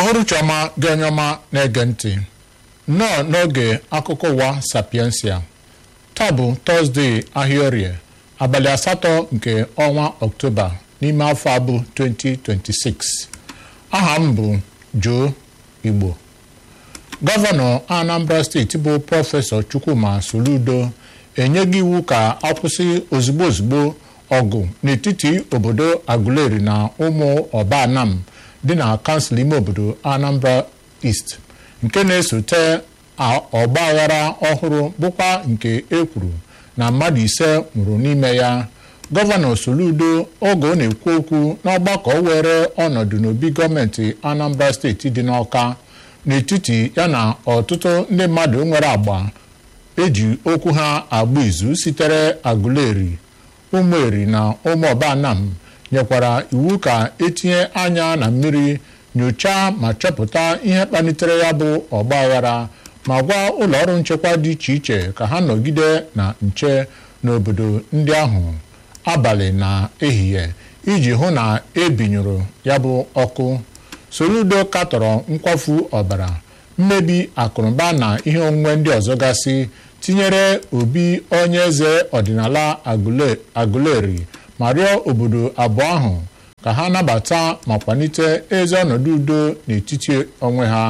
uhuruchi ọma gị onye ọma na-ege ntị nnọọ n'oge akụkọ ụwa sapiensia taa bụ tọzdee ahịa orie abalị asatọ nke ọnwa ọktoba n'ime afọ abụ 2026 aha m bụ Joe Igbo gọvanọ Anambra steeti bụ prọfesọ Chukwuma Soludo enyeghị iwu ka akwụsị ozugbo ozugbo ọgụ n'etiti obodo Aguleri na ụmụ Ọbanam dị na kansụl ime obodo Anambra East nke na-esote ọgba aghara ọhụrụ bụkwa nke ekwuru na mmadụ ise nwụrụ n'ime ya gọvanọ Soludo oge ọ na-ekwu okwu n'ọgbakọ were ọnọdụ n'obi gọọmenti Anambra steeti dị n'Ọka n'etiti ya na ọtụtụ ndị mmadụ nwere agba eji okwu ha agba izu sitere Aguleri ụmụeri na ụmụ Ọbanam nyekwara iwu ka etinye anya na mmiri nyochaa ma chọpụta ihe kpalitere ya bụ ọgba aghara ma gwa ụlọọrụ nchekwa dị iche iche ka ha nọgide na nche n'obodo ndị ahụ abalị na ehihie iji hụ na ebinyụrụ ya bụ ọkụ Soludo katọrọ nkwafu ọbara mmebi akụnụba na ihe onwunwe ndị ọzọ gasị tinyere obi onye eze ọdịnala Aguleri ma rịọ obodo abụọ ahụ ka ha nabata ma kwalite ezi ọnọdụ udo n'etiti onwe ha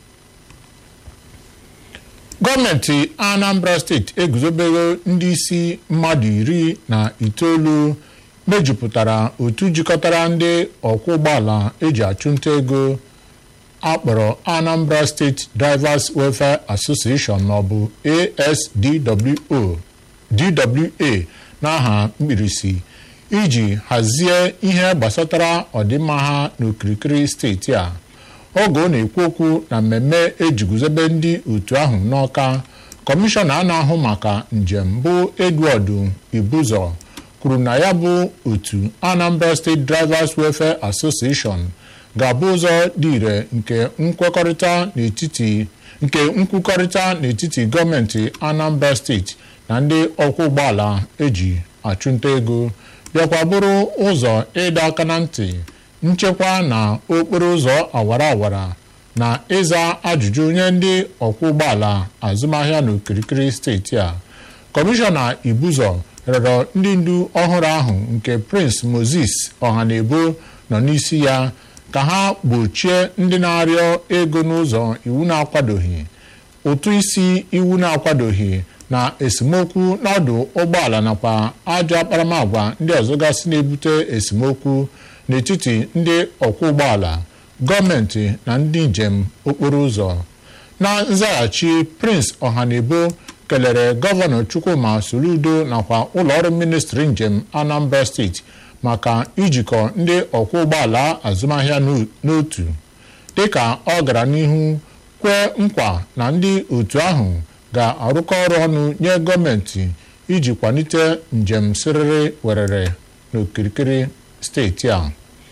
gọọmenti Anambra steeti eguzobego ndị isi mmadụ iri na itoolu mejupụtara otu jikọtara ndị ọkwọ ụgbọala eji achụnta ego akpọrọ Anambra State Drivers Welfare Association maọbụ ASDWO DWA n'aha mkpirisi iji hazie ihe gbasatara ọdịmma ha n'okirikiri steeti a oge ọ na-ekwu okwu na mmemme ejiguzobe ndị otu ahụ n'Ọka kọmishọna a na-ahụ maka njem bụ Edward Ibuzor kwuru na ya bụ otu Anambra State Drivers Welfare Association ga-abụ ụzọ dị ire nke nkwekọrịta n'etiti nke nkwukọrịta n'etiti gọọmenti Anambra steeti na ndị ọkwọ ụgbọala eji achụnta ego bịakwa bụrụ ụzọ ịdọ aka na ntị nchekwa na okporo ụzọ awara awara na ịza ajụjụ nye ndị ọkwọ ụgbọala azụmahịa n'okirikiri steeti a kọmishọna Ibuzor rịọrọ ndị ndu ọhụrụ ahụ nke Prince Moses Ọhanebo nọ n'isi ya ka ha gbochie ndị na-arịọ ego n'ụzọ iwu na-akwadoghị ụtụ isi iwu na-akwadoghị na esemokwu n'ọdụ ụgbọala nakwa ajọ akparamagwa ndị ọzọ gasị na-ebute esemokwu n'etiti ndị ọkwọ ụgbọala gọọmenti na ndị njem okporo ụzọ na nzaghachi Prince Ọhanebo kelere gọvanọ Chukwuma Soludo nakwa ụlọọrụ ministri njem Anambra steeti maka ijikọ ndị ọkwọ ụgbọala azụmahịa n'otu dịka ọ gara n'ihu kwee nkwa na ndị otu ahụ ga-arụkọ ọrụ ọnụ nye gọọmenti iji kwalite njem siriri werere n'okirikiri steeti a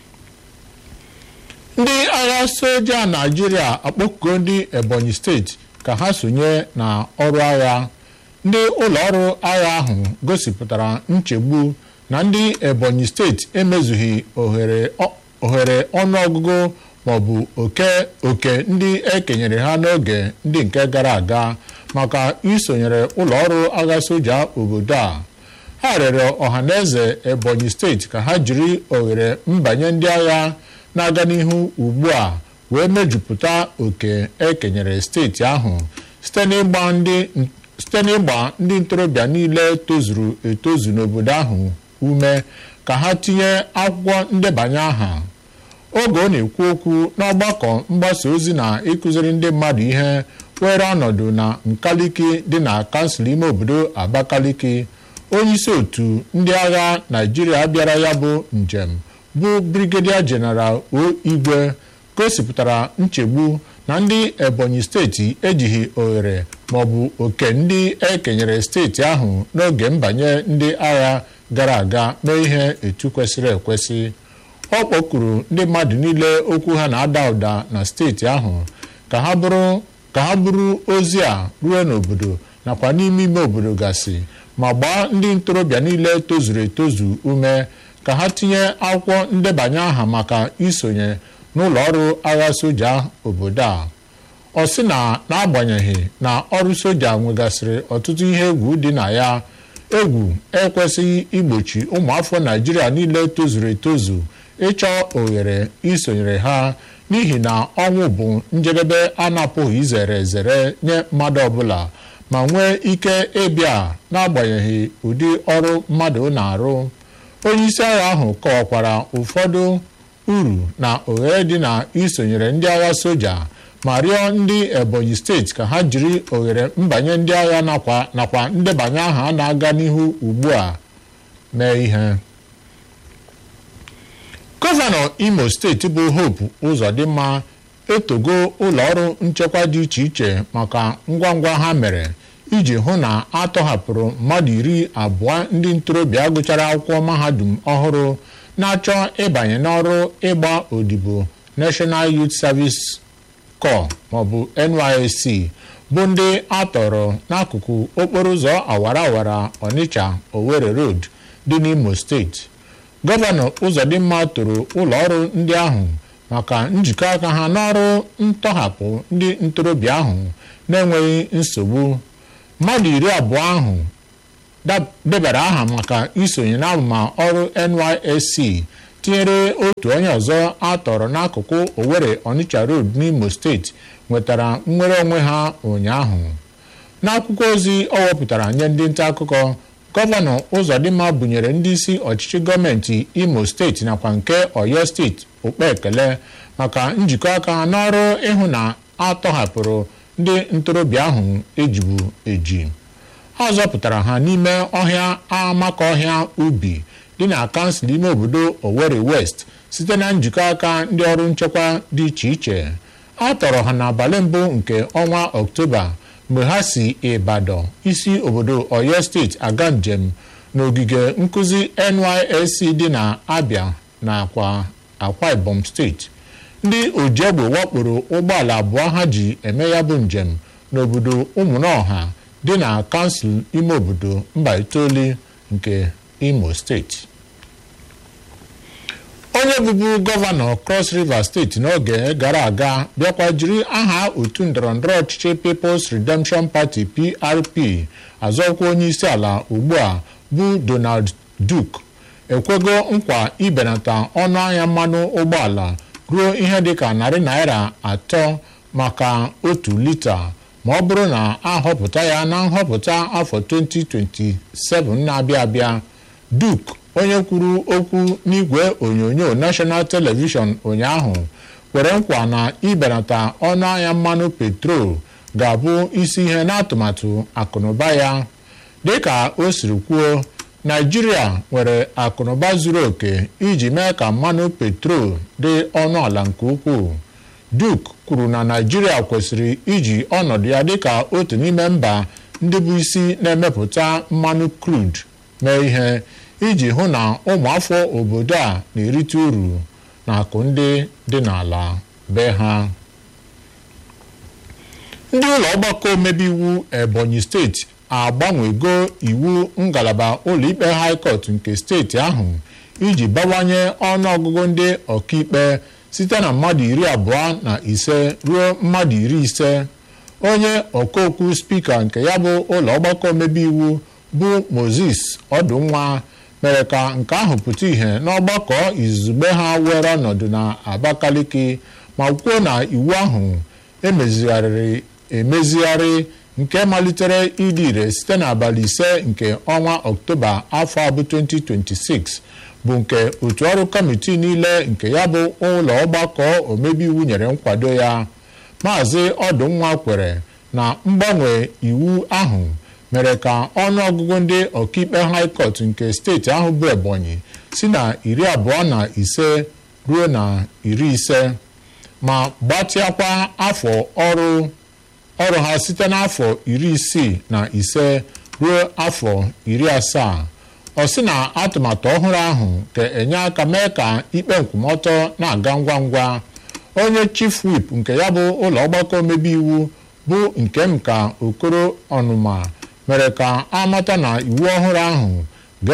ndị agha soja Naịjirịa akpọkugo ndị Ebonyi steeti ka ha sonye na ọrụ agha ndị ụlọọrụ agha ahụ gosipụtara nchegbu na ndị Ebonyi steeti emezughị ohere ọnụọgụgụ maọbụ oke oke ndị ekenyere ha n'oge ndị nke gara aga maka isonyere ụlọọrụ agha soja obodo a ha rịọrọ ọhaneze Ebonyi steeti ka ha jiri ohere mbanye ndị agha na-aga n'ihu ugbu a wee mejupụta oke ekenyere steeti ahụ site n'ịgba ndị ntorobịa niile tozuru etozu n'obodo ahụ ume ka ha tinye akwụkwọ ndebanye aha oge ọ na-ekwu okwu n'ọgbakọ mgbasa ozi na ịkụziri ndị mmadụ ihe were ọnọdụ na nkaliki dị na kansụl ime obodo Abakaliki onyeisi otu ndị agha Naịjirịa bịara ya bụ njem bụ Brigadier General O Igwe gosipụtara nchegbu na ndị Ebonyi steeti ejighị ohere maọbụ oke ndị ekenyere steeti ahụ n'oge mbanye ndị agha gara aga mee ihe etu kwesịrị ekwesị ọ kpọkuru ndị mmadụ niile okwu ha na-ada ụda na steeti ahụ ka ha bụrụ ka ha bụrụ ozi a ruo n'obodo nakwa n'ime ime obodo gasị ma gbaa ndị ntorobịa niile tozuru etozu ume ka ha tinye akwụkwọ ndebanye aha maka isonye n'ụlọ ọrụ agha soja obodo a ọ sị na n'agbanyeghị na ọrụ soja nwegasịrị ọtụtụ ihe egwu dị na ya egwu ekwesịghị igbochi ụmụafọ naijiria niile tozuru etozu ịchọ ohere isonyere ha n'ihi na ọnwụ bụ njedebe a na-apụghị izere ezere nye mmadụ ọbụla ma nwee ike ịbịa n'agbanyeghị ụdị ọrụ mmadụ na-arụ onye isi agha ahụ kọwakwara ụfọdụ uru na ohere dị na isonyere ndị agha soja ma rịọ ndị ebonyi steeti ka ha jiri ohere mbanye ndị agha nakwa ndebanye aha na-aga n'ihu ugbu a mee ihe gọvanọ imo steeti bụ hope ụzọdịmma etogo ụlọ ọrụ nchekwa dị iche iche maka ngwa ngwa ha mere iji hụ na a tọhapụrụ mmadụ iri abụọ ndị ntorobịa gụchara akwụkwọ mahadum ọhụrụ na-achọ ịbanye n'ọrụ ịgba odibo National Youth Service Corps maọbụ NYSC bụ ndị a tọrọ n'akụkụ okporo ụzọ awara awara Onitsha Owerri Road dị n'Imo steeti gọvanọ Ụzọdịmma toro ụlọ ọrụ ndị ahụ maka njikọ aka ha n'ọrụ ntọhapụ ndị ntorobịa ahụ na-enweghị nsogbu mmadụ iri abụọ ahụ debara aha maka isonye n'amụma ọrụ NYSC tinyere otu onye ọzọ a tọrọ n'akụkụ Owerri Onitsha Road n'Imo steeti nwetara nnwere onwe ha ụnyaahụ n'akwụkwọ ozi ọ wepụtara nye ndị nta akụkọ gọvanọ Ụzọdịmma bunyere ndị isi ọchịchị gọọmenti Imo steeti nakwa nke Ọyọ steeti okpe ekele maka njikọ aka ha n'ọrụ ịhụ na a tọhapụrụ ndị ntorobịa ahụ ejibu eji a zọpụtara ha n'ime ọhịa amakọhịa ubi dị na kansụl ime obodo Owerri West site na njikọ aka ndị ọrụ nchekwa dị iche iche a tọrọ ha n'abalị mbụ nke ọnwa Ọktoba mgbe ha si Ibadan isi obodo Ọyọ steeti aga njem n'ogige nkụzi NYSC dị na Abia na Akwa Ibom steeti ndị ojiegbe wakporo ụgbọala abụọ ha ji eme ya bụ njem n'obodo ụmụnọha dị na kansụl ime obodo mba itoolu nke Imo steeti onye bụbu gọvanọ Cross River steeti n'oge gara aga bịakwa jiri aha otu ndọrọndọrọ ọchịchị People's Redemption Party PRP azọkwa onye isi ala ugbu a bụ Donald Duke ekwego nkwa ibenata ọnụ ahịa mmanụ ụgbọala ruo ihe dịka narị naira atọ maka otu lita ma ọ bụrụ na ahọpụta ya na nhọpụta afọ 2027 na-abịa abịa Duke onye kwuru okwu n'igwe onyonyo National Television ụnyaahụ kwere nkwa na ibenata ọnụ ahịa mmanụ petrol ga-abụ isi ihe n'atụmatụ akụnụba ya dịka o siri kwuo Naijiria nwere akụnụba zuru oke iji mee ka mmanụ petrol dị ọnụ ala nke ukwuu Duke kwuru na Naijiria kwesịrị iji ọnọdụ ya dịka otu n'ime mba ndị bụ isi na-emepụta mmanụ crude mee ihe iji hụ na ụmụafọ obodo a na-erite uru na akụ ndị dị n'ala be ha ndị ụlọ ọgbakọ omebe iwu Ebonyi steeti agbanwego iwu ngalaba ụlọikpe High Court nke steeti ahụ iji bawanye ọnụọgụgụ ndị ọkaikpe site na mmadụ iri abụọ na ise ruo mmadụ iri ise onye ọkaokwu spika nke ya bụ ụlọ ọgbakọ omebe iwu bụ Moses Ọdụnwa mere ka nke ahụ pụta ìhè n'ọgbakọ izugbe ha were ọnọdụ na Abakaliki ma kwuo na iwu ahụ emezigharịrị emezigharị nke malitere ịdị ire site n'abalị ise nke ọnwa Ọktoba afọ abụ 2026 bụ nke otu ọrụ kọmitii niile nke ya bụ ụlọ ọgbakọ omebe iwu nyere nkwado ya maazị Ọdụnwa kwere na mgbanwe iwu ahụ mere ka ọnụọgụgụ ndị ọkaikpe High Court nke steeti ahụ bụ Ebonyi si na iri abụọ na ise ruo na iri ise ma gbatịakwa afọ ọrụ ọrụ ha site n'afọ iri isii na ise ruo afọ iri asaa ọ sị na atụmatụ ọhụrụ ahụ ga-enye aka mee ka ikpe nkwụmọtọ na-aga ngwa ngwa onye chief whip nke ya bụ ụlọ ọgbakọ omebe iwu bụ Nkemka Okoro Ọnụma mere ka a mata na iwu ọhụrụ ahụ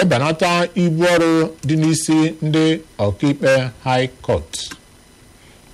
ga-ebenata ibu ọrụ dị n'isi ndị ọkaikpe High Court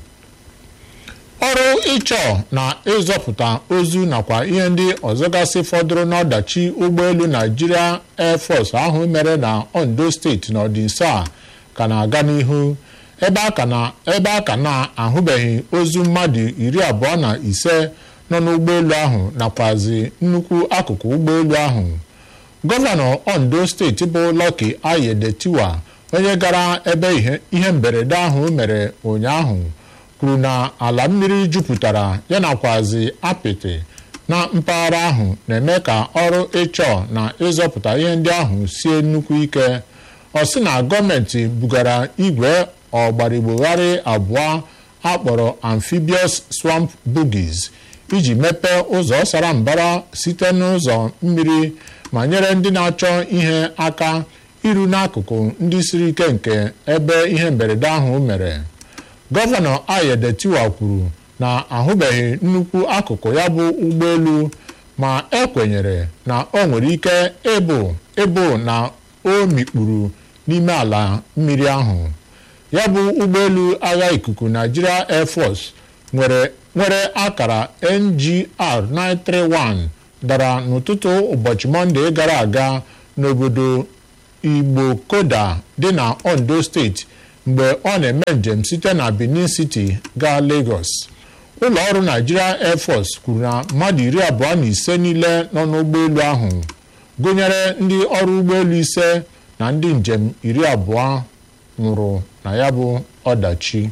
ọrụ ịchọ na ịzọpụta ozu nakwa ihe ndị ọzọgasị fọdụrụ n'ọdachi ụgbọelu Nigeria Air Force ahụ mere na Ondo steeti n'ọdịnso a ka na-aga n'ihu ebe a ka na-ahụbeghị ozu mmadụ iri abụọ na ise nọ n'ụgbọelu ahụ nakwazi nnukwu akụkụ ụgbọelu ahụ gọvanọ Ondo steeti bụ Lucky Ayedetiwa onye gara ebe ihe mberede ahụ mere ụnyaahụ kwuru na ala mmiri jupụtara ya nakwazi apịtị na mpaghara ahụ na-eme ka ọrụ ịchọ na ịzọpụta ihe ndị ahụ sie nnukwu ike ọ sị na gọọmenti bugara igwe ọgbarigbogharị abụọ akpọrọ amphibious swamp buggies iji mepee ụzọ sara mbara site n'ụzọ mmiri ma nyere ndị na-achọ ihe aka iru n'akụkụ ndị siri ike nke ebe ihe mberede ahụ mere gọvanọ Ayedetiwa kwuru na ahụbeghị nnukwu akụkụ ya bụ ụgbọelu ma ekwenyere na o nwere ike ịbụ ịbụ na o mikpuru n'ime ala mmiri ahụ ya bụ ụgbọelu agha ikuku Nigeria Air Force nwere akara NGR 931 dara n'ụtụtụ ụbọchị Mọnde gara aga n'obodo Igbokoda dị na Ondo steeti mgbe ọ na-eme njem site na Benin City gaa Lagos ụlọ ọrụ Nigeria Air Force kwuru na mmadụ iri abụọ na ise niile nọ n'ụgbọelu ahụ gụnyere ndị ọrụ ụgbọelu ise na ndị njem iri abụọ nwụrụ na ya bụ ọdachi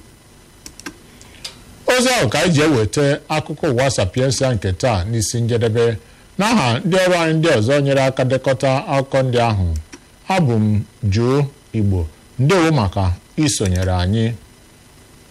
ozi ahụ ka anyị ji eweta akụkọ ụwa sapiensia nke taa n'isi njedebe n'aha ndị ọrụ anyị ndị ọzọ nyere aka dekọta akụkọ ndị ahụ abụ m Joe Igbo ndewo maka isonyere anyị